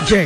Je,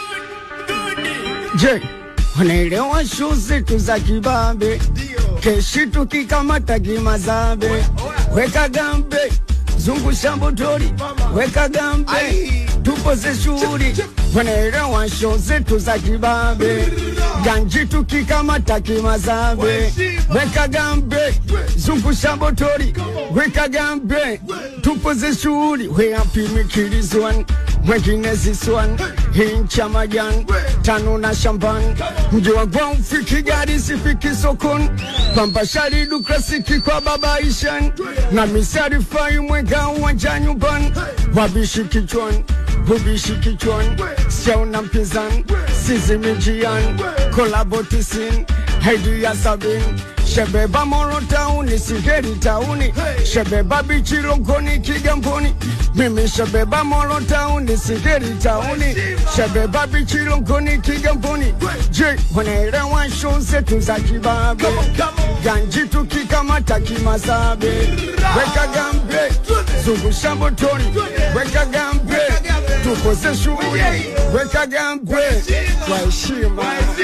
je, wanaelewa shu zetu za kibabe, keshi tukikamata kimazambe, weka gambe, zungusha mbotori, weka gambe, tupoze shughuli, wanaelewa shu zetu za kibabe, ganji tukikamata kimazambe, weka gambe, zungusha mbotori, weka gambe, tupoze shughuli, we happy mikilizwan mwengine ziswan hincha majan tano na shamban mji wa gwao fiki gari sifiki sokon pamba shari dukrasiki kwa baba ishan na misari fai mwega uwanja nyumban wabishi kichwan bubishi kichwan siauna mpinzan sizimijian kolabotisin haidi ya sabin shebeba moro tauni sigeri tauni shebeba bichirogoni kigamboni mimi shebeba moro tauni sigeri tauni shebeba bichirogoni kigamboni je wanaelewa show zetu za kibabe ganji tukikamata kimazabe weka gambe zungusha motoni weka gambe tukoze shughuli weka gambe kwa heshima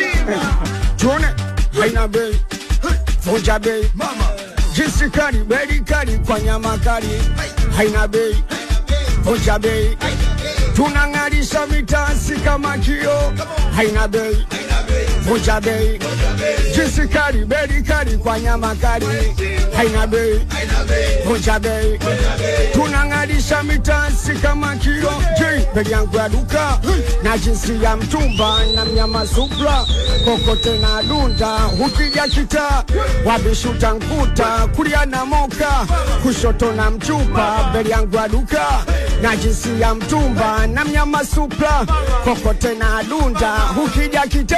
tuone haina bei vunja bei jinsi kali beli kali kwa nyama kali haina bei vunja bei tunang'arisha mitasi kama kio haina bei vunja bei jinsi kali beli kali kwa nyama kali haina bei vunja bei tunang'arisha mitasi kama kio je bei yangu ya duka na jinsi ya mtumba na mnyama supra kokote na dunda ukija kita wabishuta nkuta kulia na moka kushoto na mchupa beli yangu ya duka na jinsi ya mtumba na mnyama supra kokote na dunda ukija kita